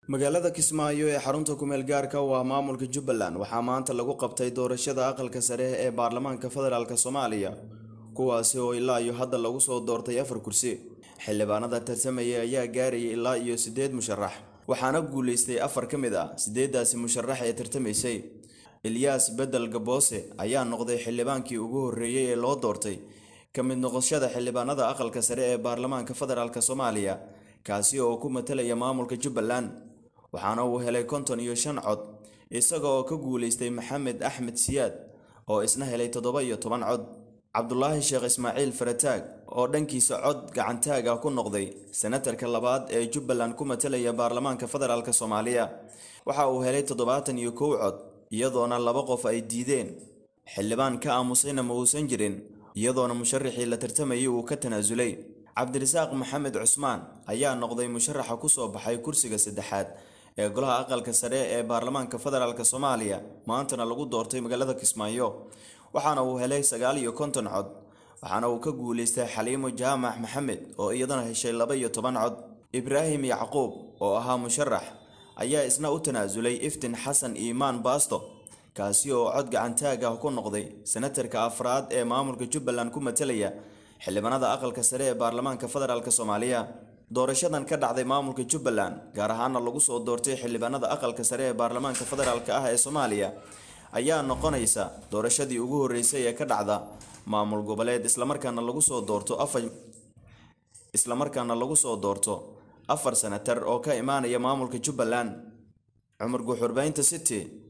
magaalada kismaayo ee xarunta kumeel gaarka u ah maamulka jubbaland waxaa maanta lagu qabtay doorashada aqalka sare ee baarlamaanka federaalk soomaaliya kuwaasi oo ilaa iyo hadda lagu soo doortay afar kursi xildhibaanada tartamaya ayaa gaarayay ilaa iyo siddeed musharax waxaana guulaystay afar ka mid ah siddeeddaasi musharax ee tartamaysay ilyaas bedel gaboose ayaa noqday xildhibaankii ugu horreeyey ee loo doortay ka mid noqoshada xildhibaanada aqalka sare ee baarlamaanka federaalk soomaaliya kaasi oo ku matalaya maamulka jubbaland waxaana uu helay konton iyo shan cod isaga oo ka guulaystay maxamed axmed siyaad oo isna helay toddoba iyo toban cod cabdulaahi sheekh ismaaciil farataag oo dhankiisa cod gacantaag ah ku noqday senatarka labaad ee jubbaland ku matalaya baarlamaanka federaalk soomaaliya waxa uu helay toddobaatan iyo kow cod iyadoona laba qof ay diideen xildhibaan ka aamusayna ma uusan jirin iyadoona musharaxii la tartamayay uu ka tanaasulay cabdirasaaq maxamed cusmaan ayaa noqday musharaxa ku soo baxay kursiga saddexaad ee golaha aqalka sare ee baarlamaanka federaalk soomaaliya maantana lagu doortay magaalada kismaayo waxaana uu helay sagaal iyo konton cod waxaana uu ka guulaystay xaliimo jaamac maxamed oo iyadana heshay laba iyo toban cod ibraahim yacquub oo ahaa musharax ayaa isna u tanaasulay iftin xasan iimaan baasto kaasi oo cod gacantaag ah ku noqday senatarka afraad ee maamulka jubbaland ku matalaya xildhibaanada aqalka sare ee baarlamaanka federaalk soomaaliya doorashadan ka dhacday maamulka jubbaland gaar ahaana lagu soo doortay xildhibaanada aqalka sare ee baarlamaanka federaalk ah ee soomaaliya ayaa noqonaysa doorashadii ugu horreysay ee ka dhacda maamul goboleed islamarkaana lagu soo doorto afar islamarkaana lagu soo doorto afar senatar oo ka imaanaya maamulka jubbaland cumar guuxurbaynta city